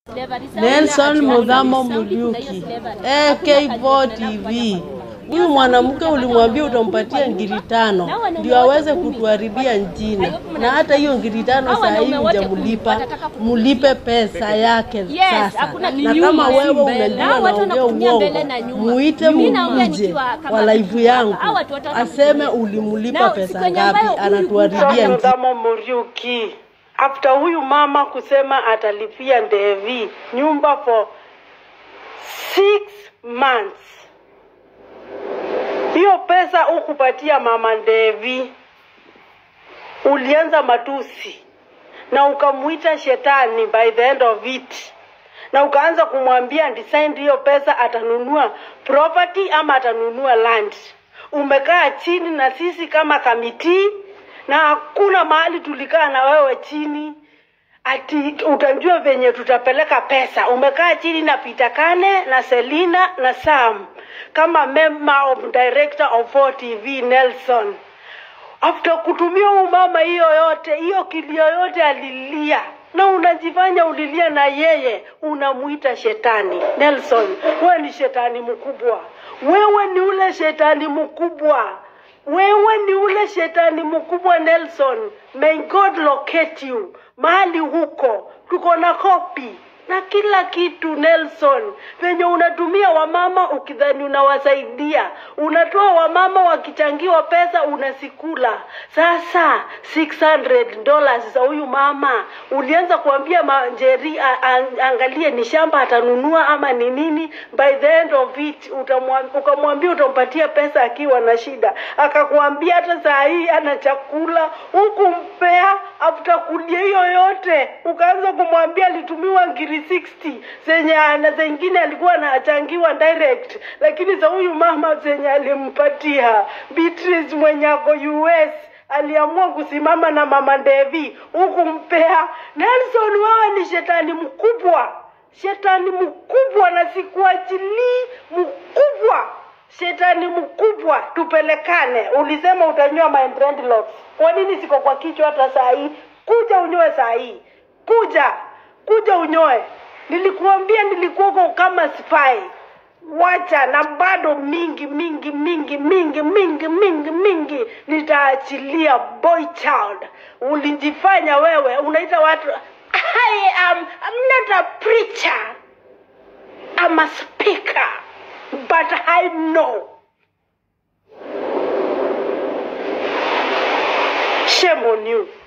Nelson Mudhamo Muriuki, AK4 TV. Huyu mwanamke ulimwambia utampatia ngiri tano ndio aweze kutuharibia njina, na hata hiyo ngiri tano saa hii hujamlipa. Mulipe pesa yake sasa, na kama wewe unajua naongea uongo, muite muje wa live yangu aseme ulimulipa pesa ngapi, anatuharibia njina. Mudhamo Muriuki after huyu mama kusema atalipia Ndevi nyumba for six months, hiyo pesa ukupatia mama Ndevi, ulianza matusi na ukamuita shetani by the end of it, na ukaanza kumwambia decide hiyo pesa atanunua property ama atanunua land. Umekaa chini na sisi kama kamiti na hakuna mahali tulikaa na wewe chini ati utajua venye tutapeleka pesa. Umekaa chini na Peter Kane na Selina na Sam kama member of director of 4TV Nelson. After kutumia huyu mama hiyo yote hiyo kilio yote alilia na unajifanya ulilia na yeye, unamuita shetani. Nelson, wewe ni shetani mkubwa, wewe ni ule shetani mkubwa wewe ni ule shetani mkubwa Nelson. May God locate you mahali huko, tuko na kopi na kila kitu Nelson, venye unatumia wamama ukidhani unawasaidia, unatoa wamama wakichangiwa pesa unasikula. Sasa 600 dollars za huyu mama ulianza kuambia Manjeri a- a- angalie ni shamba atanunua ama ni nini. By the end of it utamwam- ukamwambia utampatia pesa akiwa na shida, akakwambia hata saa hii ana chakula huku mpea after kulia hiyo yote, ukaanza kumwambia alitumiwa ngiri 60 zenye na zengine alikuwa anachangiwa direct, lakini za huyu mama zenye alimpatia Beatrice mwenye ako US aliamua kusimama na mama Devi huku mpea. Nelson, wewe ni shetani mkubwa, shetani mkubwa, na sikuachilii mkubwa shetani mkubwa, tupelekane. Ulisema utanyoa my dreadlocks. Kwa nini siko kwa kichwa hata saa hii? Kuja unyoe saa hii, kuja kuja unyoe. Nilikuambia nilikuwako kama spy. Wacha na bado mingi mingi mingi mingi mingi mingi mingi nitaachilia boy child. Ulijifanya wewe unaita watu I am I'm not a preacher. I'm a speaker, but I know. Shame on you.